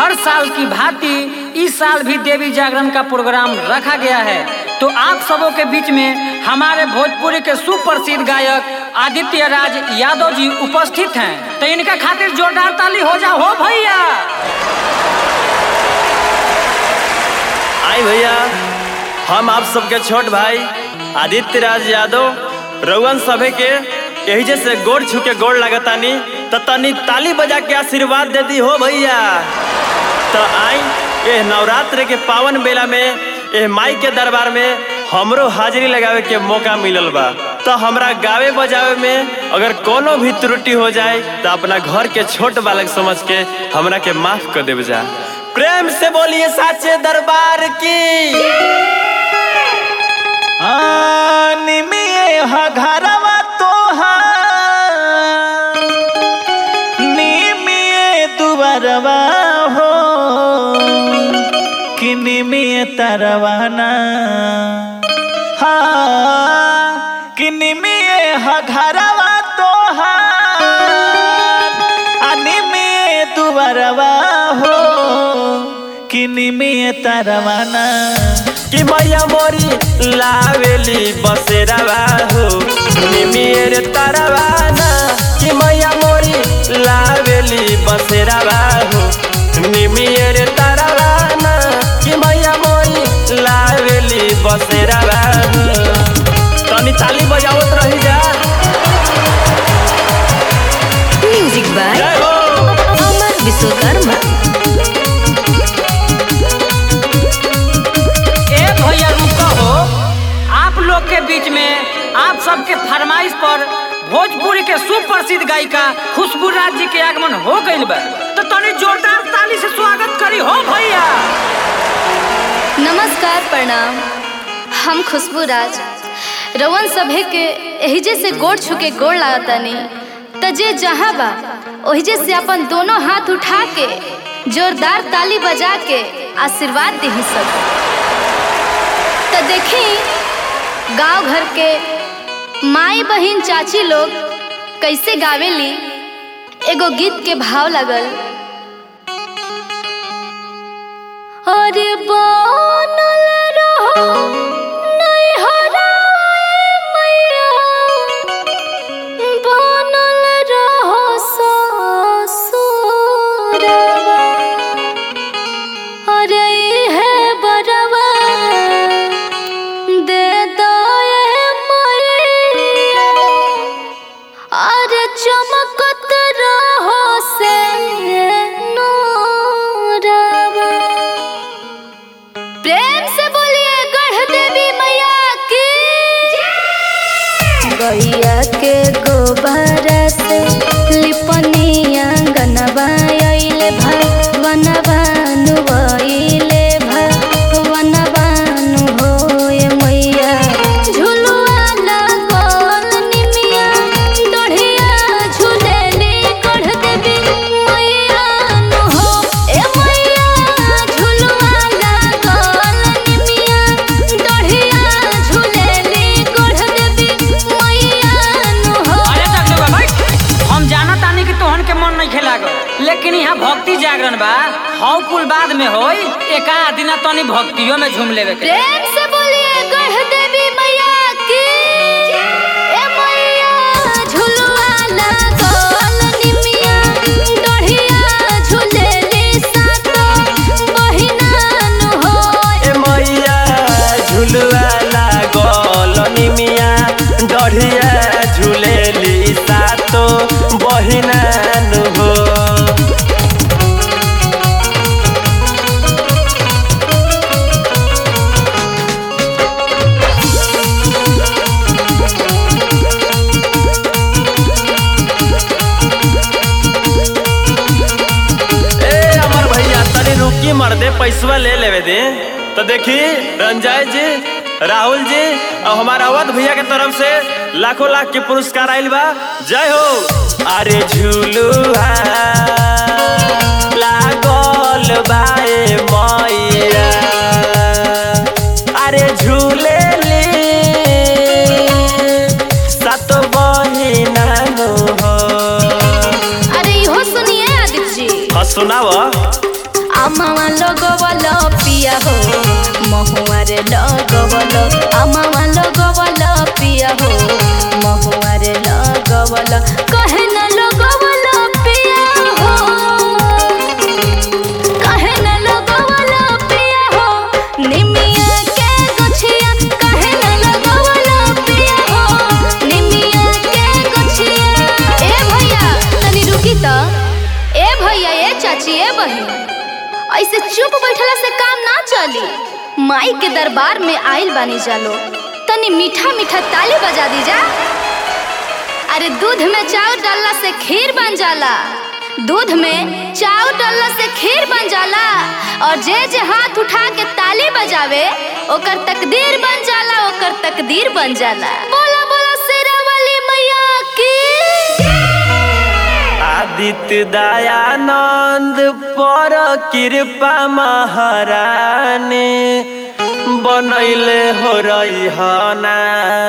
हर साल की भांति इस साल भी देवी जागरण का प्रोग्राम रखा गया है तो आप सबों के बीच में हमारे भोजपुरी के सुप्रसिद्ध गायक आदित्य राज यादव जी उपस्थित हैं तो इनका खातिर जोरदार ताली हो जा हो भैया आई भैया हम आप सबके छोट भाई आदित्य राज यादव रउअन सभे के यही जैसे गोड़ छू के गोड़ लगतानी तो तनी ताली बजा के आशीर्वाद दे दी हो भैया तो आई ये नवरात्र के पावन बेला में ये माई के दरबार में हमरो हाजिरी लगावे के मौका मिलल बा तो हमरा गावे बजावे में अगर कोनो भी त्रुटि हो जाए तो अपना घर के छोट बालक समझ के हमरा के माफ कर देव जा प्रेम से बोलिए साचे दरबार की निमिये ह घरवा तोहार निमिये दुबरवा हो कि निमिये तरवाना हाँ कि निमिये ह घरवा तोहार आ निमिये दुबरवा हो कि निमिये तरवाना कि मैया मोरी लावेली बसेरावा हो निमियर तरवाना कि मैया मोरी लावेली बसेरावा हो निमियर तरवाना कि मैया मोरी लावेली बसेरावा हो तनी ताली बजावत रही जा म्यूजिक बाय जय हो अमर विश्वकर्मा ए भैया रुको हो आप लोग के बीच में आप सबके फरमाइश पर भोजपुरी के सुप्रसिद्ध गायिका खुशबू राज जी के आगमन हो गइल बा तो तनी जोरदार ताली से स्वागत करी हो भैया नमस्कार प्रणाम हम खुशबू राज रवन सभे के एहिजे से गोड़ छुके गोड़ लागतानी त जे जहाँ बा ओहिजे से अपन दोनों हाथ उठा के जोरदार ताली बजा के आशीर्वाद दे सब त देखी गांव घर के माई बहिन चाची लोग कैसे गावेली एगो गीत के भाव लगल अरे बनल रहो नैहरा मैया बनल रहो ससुरवा अरे इहे बरवा दे दए मैया अरे चमकत रहो से नूरवा प्रेम से बोलिए गढ़ देवी मैया की गैया के गोबर से लिपनिया गनबा अइले भवनबा नुबइले भवनबा नु होए मैया झुलुआ लागल निमिया डढ़िया झुलेली गढ़ देवी मैया नु हो ए मैया झुलुआ लागल निमिया डढ़िया झुलेली गढ़ देवी मैया नु हो अरे तक लोग भाई हम जानत तानी कि तोहन के मन नहीं खेला लेकिन यहाँ भक्ति जागरण बा हौ कुल बाद में होई एक दिन तनी भक्तियों में झूम लेवे के प्रेम से बोलिए गढ़ देवी मैया की ए मैया झुलुआ लागल निमिया डढ़िया झुलेली सातो बहिना नु हो ए मैया झुलुआ लागल निमिया डढ़िया झुलेली सातो बहिना नु हो ए अमर भैया तनी रुकी मर दे पैसवा ले लेवे दे तो देखी रंजय जी राहुल जी और हमारा अवध भैया के तरफ से लाखों लाख के पुरस्कार आइल बा जय हो अरे झूलुआ लागल बाए मैया अरे झूलेली सात बहिना नु हो अरे इहो सुनिए आदित्य जी हाँ सुनाव আমাওয়া লগবল পিয়া হো মহুয়ারে লগবল আমাওয়া লগবল পিয়া হো মহুয়ারে লগবল কহে না লগবল পিয়া হো कहे न लगवला पिया हो निमिया के गछिया कहे न लगवला पिया हो निमिया के गछिया ए भैया तनी रुकी त ए भैया ए चाची ए बहिन ऐसे चुप बैठला से काम ना चली माई के दरबार में आइल बानी जालो तनी मीठा मीठा ताली बजा दी जा अरे दूध में चावल डालला से खीर बन जाला दूध में चावल डालला से खीर बन जाला और जे जे हाथ उठा के ताली बजावे ओकर तकदीर बन जाला ओकर तकदीर बन जाला बोला बोला शेरावाली मैया की आदित्य दयानंद पर कृपा महारानी बनैले हो रही हना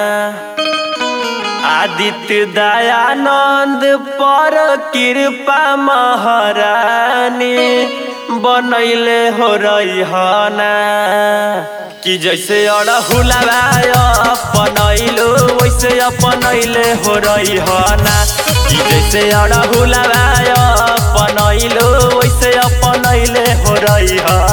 आदित्य दयानंद पर कृपा महारानी बनैले हो रही हना कि जैसे अड़हुलवा अपनैलो वैसे अपनैले हो रही हना कि जैसे अड़हुलवा अपनैलो वैसे अपनैले हो रही हना